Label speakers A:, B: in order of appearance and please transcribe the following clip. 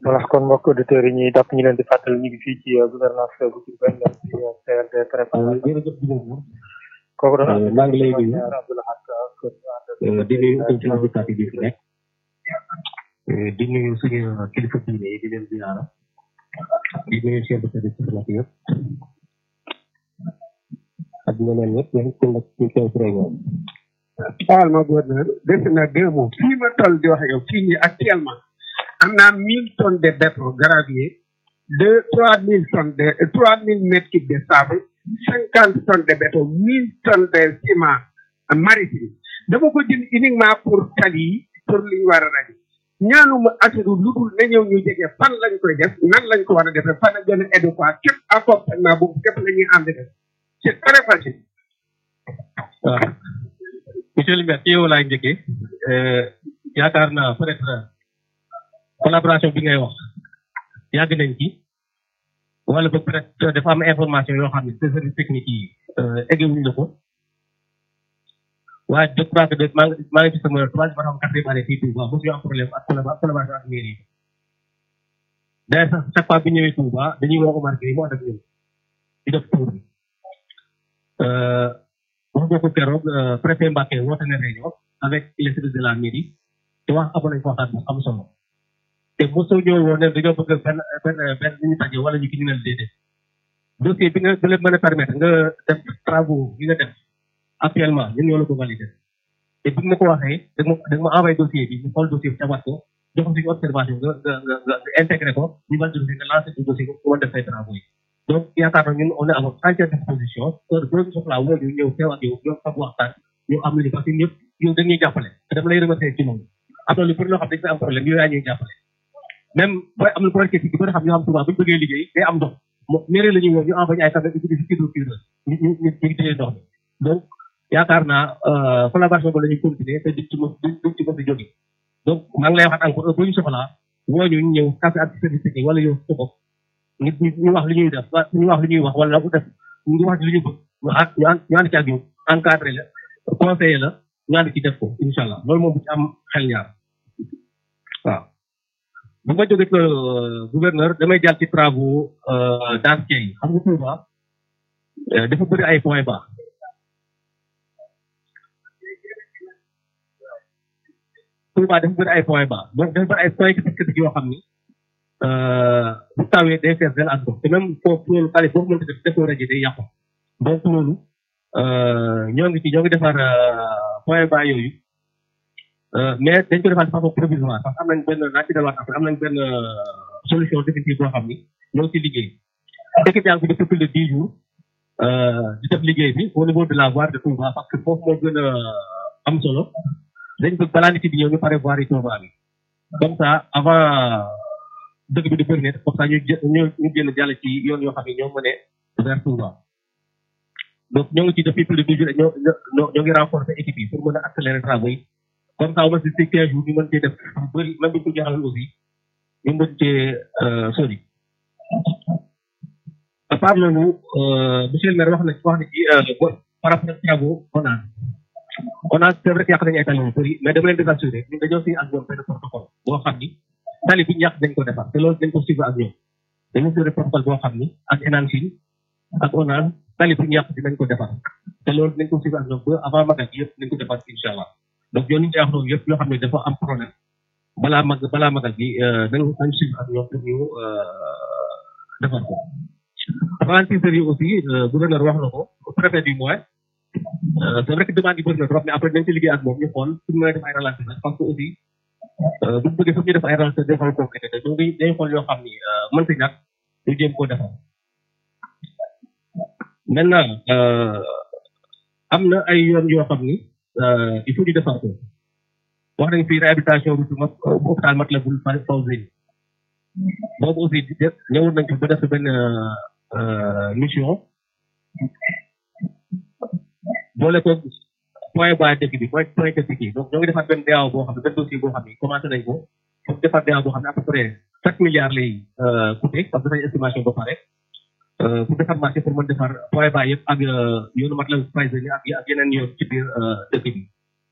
A: voilà kon mbokk auditeurs yi ñuy dàpp ñu leen di fàttali ñu ngi fii ci gouvernance bu Diourbel ci CRD préparation
B: jërëjëf Diouf
A: kooku doon
B: maa ngi lay nuyu
A: Abdoulahat
B: di nuyu aussi invité bi fi nekk di nuyu suñu kilifa diine yi di leen ziara di nuyu chef de service diplomatique yëpp ak ñeneen ñëpp ñoom ku nekk ci teew ci réunion
C: Baal ma gouverneur def na deux mots fii ma toll di wax yow fii nii actuellement am naa mille tonnes de béton gravier deux trois mille tonnes de trois mille mètres cubes de sable cinquante tonnes de béton mille tonnes de ciment maritime dama ko jënd uniquement pour tali yi pour li ñu war a rajo ñaanuma assuré lu dul na ñëw ñu jege fan lañ koy def nan lañ ko war a defee fan la gën a adéquat képp accompagnement boobu képp la ñuy ànd def c'est très facile.
B: waaw monsieur le maire ci yow laay njëkkee yaakaar naa peut être collaboration bi ngay wax yàgg nañ ci wala ba peut être dafa am information yoo xam ne service technique yi eggewuñ la ko waaye je crois que maa ngi maa ngi ci sama troisième ba xam quatrième année fii Touba mosu ñu am problème ak collaboration ak mairie yi d'ailleurs sax chaque fois bi ñëwee Touba dañuy woo Omar Gueye mu ànd ak ñun di def tour bi wax nga ko keroog préfet Mbacké woote na réunion avec les services de la mairie te wax amoon nañ ko waxtaan bu am solo te mosoo ñëw woon ne dañoo bëgg benn benn benn ñu taje wala ñu ki ñu ne déedéet dossier bi nga bi leen mën a permettre nga def travaux yi nga def actuellement ñun ñoo la ko validé te bi ma ko waxee da ma da ma envoyé dossier bi ñu xool dossier bi cabat ko jox ko suñu observation nga nga nga nga intégré ko ñu validé dossier nga lancé ci dossier ko def say travaux yi donc yaakaar naa ñun on est à votre entière disposition heure boo ñu soxlaa woo ñu ñëw teew ak yow ñoom fag waxtaan ñu am lu parce que ñëpp yow dañuy jàppale te dama lay remercier ci loolu am na lu bëri loo xam dañ fi am problème yow yaa ñuy jàppale même booy am na projet ci bëri xam ñoo xam tubaab bu ñu bëggee liggéey day am ndox mo mairie la ñuy woo ñu envoyé ay camion utilisé hydrocureur ñu ñu ñu ñu téye ndox mi donc yaakaar naa collaboration ba la ñuy continuer te duñ ci mos duñ ci mos a jóge donc maa ngi lay waxaat encore heure boo ñu soxlaa woo ñu ñëw café ak service technique wala yow sa bopp nit ñi ñu wax li ñuy def ñu wax li ñuy wax wala bu def ñu wax li ñu bëgg ñu ànd ñu ànd ci ak yow encadré la conseiller la ñu ànd ci def ko incha allah loolu moom bu ci am xel ñaar waaw. bu ma jógee gouverneur damay jàll ci travaux d'entretien yi xam nga Touba dafa bëri ay points bas Touba dafa bëri ay points bas donc dafa bëri ay points critiques yoo xam ni. bu tawee day fees del ak ndox te même foofu loolu xale boobu mënta def defoo rajo day yàqu donc loolu ñoo ngi ci ñoo ngi defar point bas yooyu mais dañ ko defar de façon provisoire parce que am nañ benn naa ci delluwaat après am nañ benn solution définitive boo xam ni ñoo ngi ci liggéey équipe yaa ngi fi depuis plus de dix jours di def liggéey bi au niveau de la voie de Touba parce que foofu moo gën a am solo dañ bëgg balaa nit yi di ñëw ñu pare voie yi Touba bi comme ça avant dëgg bi di bëri ne comme ça ñu ñu ñu génn jàll ci yoon yoo xam ne ñoo mënee vers Touba donc ñoo ngi ci depuis plus de deux jours ñoo ñoo ñoo ngi renforcer équipe yi pour mën a accélérer travaux yi comme ça au moins si quinze jours ñu mën cee def lu bëri même bu ñu ko jeexaloon aussi ñu mën cee sori à part loolu monsieur le maire wax na wax na ci par rapport ak travaux ONAS ONAS c'est vrai que yàq nañu ay tali yu bëri mais dama leen di assurer ñun dañoo signé ak ñoom benn protocole boo xam ni tali bi ñàkk dañ ko defar te loolu dañ ko suivre ak ñoom dañu signé protocole boo xam ni ak ENANCIM ak ONAS tali bi ñàkk dinañ ko defar te loolu dañ ko suivre ak ñoom ba avant magal gi yëpp dañ ko defar incha allah donc yoon ñu ngi wax noonu yëpp yoo xam ne dafa am problème balaa mag balaa magal gi dañ dañ suivre ak ñoom pour ñu defar ko ralentisseurs yi aussi gouverneur wax na ko préfet du mois c'est vrai que demande yi bëri na trop mais après dañ ci liggéey ak moom ñu xool suñu mën a def ay ralentisseurs parce que aussi bu ñu bëggee foog ñu def ay ralentisseurs day xool concret te ñu ngi dañuy xool yoo xam ni mën si ñàkk ñu jéem koo defar maintenant am na ay yoon yoo xam ni il faut ñu defar ko wax nañ fi réhabilitation route ma hôpital Matlaboul Fawzeyni boobu aussi ñëwoon nañ ko ba def benn mission boole ko point bas dëkk bi point point dëkk bi donc ñoo ngi defaat benn DAO boo xam ne benn dossier boo xam ne commencé nañ ko pour defaat DAO boo xam ne à peu près sept milliards lay coûté parce que dafa estimation ba pare pour defar marché pour mën defar point bas yëpp ak yoonu Matlaboul Fawzeyni ak ak yeneen yoon ci biir dëkk bi